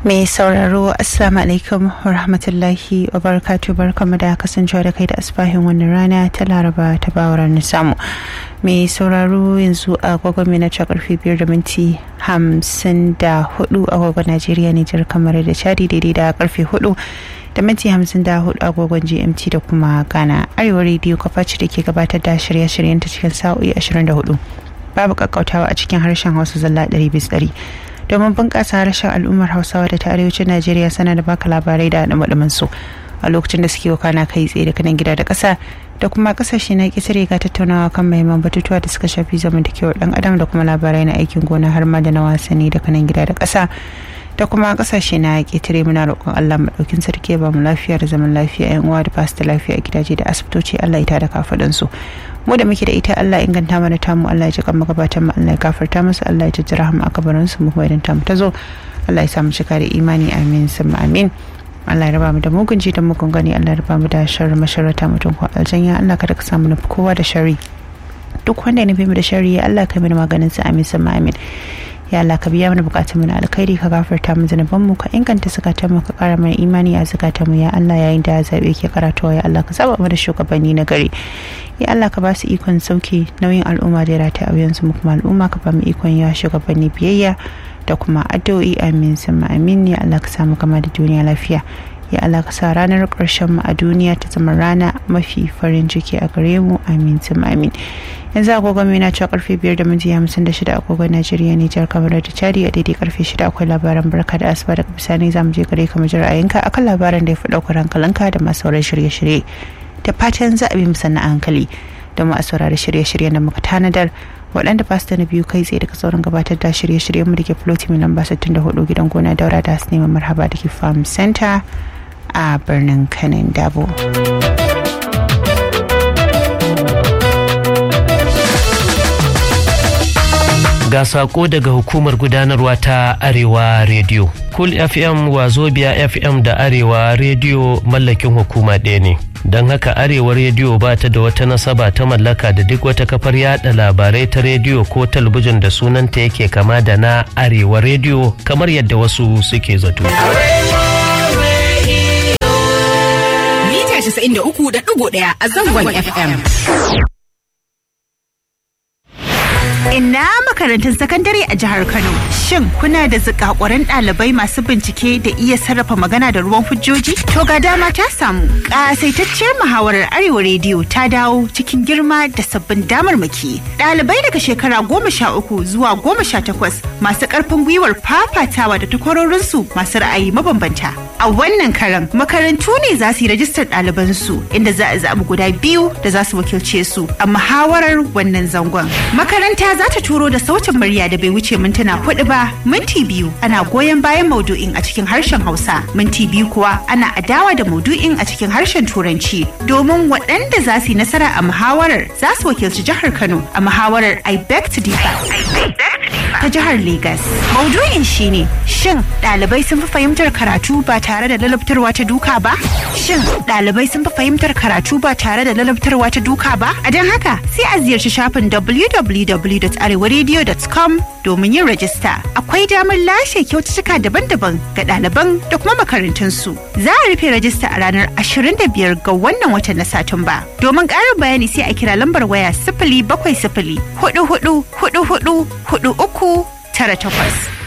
mai sauraro assalamu alaikum wa rahmatullahi wa barakatu barkamu da kasancewa da kai da asbahin wannan rana ta laraba ta bawar samu mai sauraro yanzu a gwagwami na cewa karfe biyar da minti hamsin da hudu a gwagwan najeriya nijar kamar da chadi daidai da karfe hudu da minti hamsin da hudu agogon gmt da kuma ghana arewa rediyo kafaci da ke gabatar da shirye-shiryen ta cikin sa'o'i 24 babu kakkautawa a cikin harshen hausa zalla 100 domin bunƙasa harshen al'ummar hausawa da ta arewacin najeriya sana da baka labarai da haɗin su a lokacin da suke wakana kai tsaye da kanan gida da ƙasa da kuma ƙasashe na ƙetare ga tattaunawa kan mahimman batutuwa da suka shafi zamantakewar ɗan adam da kuma labarai na aikin gona har ma da na wasanni da kanan gida da ƙasa da kuma ƙasashe na ƙetare muna roƙon allah maɗaukin sarki ba mu lafiya da zaman lafiya yan uwa da basu da lafiya a gidaje da asibitoci allah ita da kafaɗansu mu da muke da ita Allah inganta mana tamu Allah ya ji kan magabatan mu Allah ya gafarta musu Allah ya jijjira mu a kabarin su mu kuma idan tamu ta zo Allah ya sa mu cika da imani amin summa amin Allah ya raba mu da mugun ji da mugun gani Allah ya raba mu da sharri masharata mutum ko aljanya Allah kada ka samu nufi kowa da sharri duk wanda ya nufi mu da sharri Allah ka mana maganin sa amin summa amin ya Allah ka biya mana bukatun mu na alkhairi ka gafarta mu zanuban mu ka inganta zakatan mu ka kara mana imani a zakatan mu ya Allah yayin da zabe ke karatuwa ya Allah ka saba mu da shugabanni na gari ya Allah ka ba su ikon sauke nauyin al'umma da ya rata a wuyansu mu kuma al'umma ka ba mu ikon ya shugabanni biyayya da kuma addu'o'i amin sama amin ya Allah ka samu kama da duniya lafiya ya Allah ka sa ranar ƙarshen mu a duniya ta zama rana mafi farin ciki a gare mu amin sama amin yanzu agogon mai na cewa karfe biyar da minti hamsin da shida agogon najeriya nijar kamar da chadi a daidai karfe shida akwai labaran barka da asuba daga bisani za mu je gare ka mu ji ra'ayinka akan labaran da ya fi ɗaukar hankalinka da masu sauran shirye-shirye da fatan za a bi musanna a hankali don mu a saurari shirye-shiryen da muka tanadar waɗanda ba su da na biyu kai tsaye daga sauran gabatar da shirye-shiryen mu da ke floti mai lamba 64 gidan gona daura da su neman marhaba da ke farm center a birnin kanin dabo. ga sako daga hukumar gudanarwa ta arewa radio cool fm wazobia fm da arewa radio mallakin hukuma ɗaya ne don haka arewa rediyo ba ta da wata nasaba ta mallaka da duk wata kafar yada labarai ta rediyo ko talabijin da sunanta yake kama da na arewa rediyo kamar yadda wasu suke zato. Mita 93.1 a zangon FM. Ina makarantun sakandare a jihar Kano. Shin kuna da zikakuran ɗalibai masu bincike da iya sarrafa magana da ruwan hujjoji? To ga dama ta samu. Ƙasaitacciyar muhawarar Arewa Rediyo ta dawo cikin girma da sabbin damarmaki. Ɗalibai daga shekara goma sha uku zuwa goma sha takwas masu ƙarfin gwiwar fafatawa da takwarorinsu masu ra'ayi mabambanta. A wannan karan makarantu ne za su yi rajistar ɗalibansu inda za a zaɓi guda biyu da za su wakilce su a muhawarar wannan zangon. Makaranta za ta turo da sautin murya da bai wuce mintuna hudu ba minti biyu ana goyon bayan maudu'in a cikin harshen hausa minti biyu kuwa ana adawa da maudu'in a cikin harshen turanci domin waɗanda za su yi nasara a muhawarar za su wakilci jihar kano a muhawarar i beg to differ ta jihar Legas. Maudu'in shine shin ɗalibai sun fi fahimtar karatu ba tare da lalabtarwa ta duka ba? Shin ɗalibai sun fi fahimtar karatu ba tare da lalabtarwa ta duka ba? A don haka sai a ziyarci shafin www.arewaradio.com domin yin rajista. Akwai damar lashe kyaututtuka daban-daban ga ɗaliban da kuma makarantunsu. Za a rufe rajista a ranar 25 ga wannan watan na Satumba. Domin ƙarin bayani sai a kira lambar waya sifili bakwai sifili hudu hudu hudu hudu hudu uku tara takwas.